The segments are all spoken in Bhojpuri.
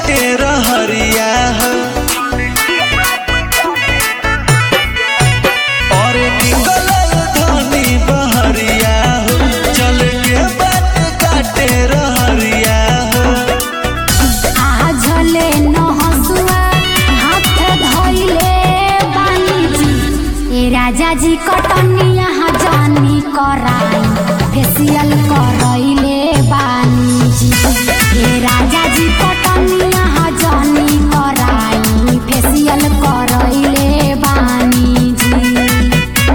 काटे रहरिया हो और निकलल धनी बहरिया हो चल के बात काटे रहरिया हो आझले न हसुआ हाथ धइले बानी जी ए राजा जी कटनिया जानी कराई फेसियल करइले बानी जी ए राजा जी कटनिया जानी कराई फेसियल करइले बानी जी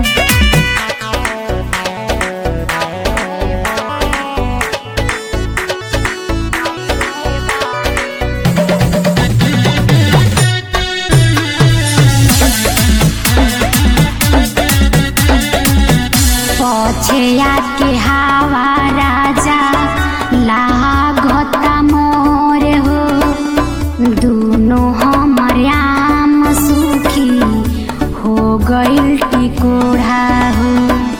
पछया के हवा राजा लागता मोर हो दोनों हमर आम सुखी हो गइल टिकोढ़ा हो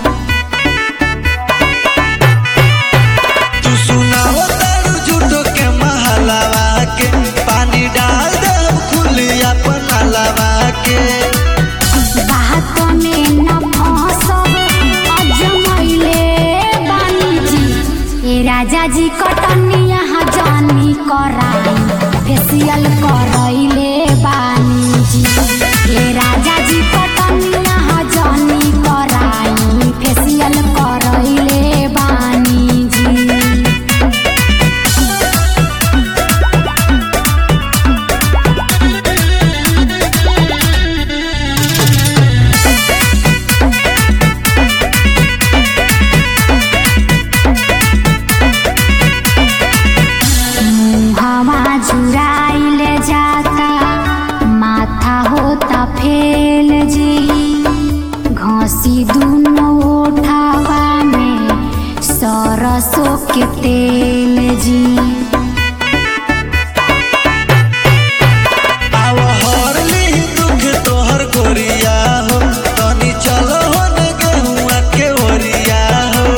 तू सुनाओ तारू झूठो के महलावा के पानी डाल दे खुली अपन अलावा के बात में न फंसब अजमैले बानी जी ए राजा जी कटनिया जानी कराई फेसियल करैले बानी जी ए राजा जी कटनिया जानी कराई फेसियल करैले बानी जी हवा झुराइल जाता माथा होता फेल जी घसी दुनो ओठावा में सरसों के तेल जी आव हरली दुख तोहर गोरिया हो तनी चलो हन गेहुआ के ओरिया हो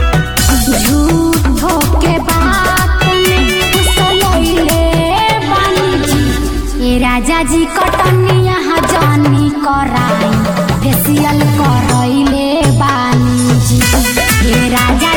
झूठो के बात में फुसलैले बानी जी ए राजा जी कटनिया जानी कराई फेसियल करैले बानी जी ए राजा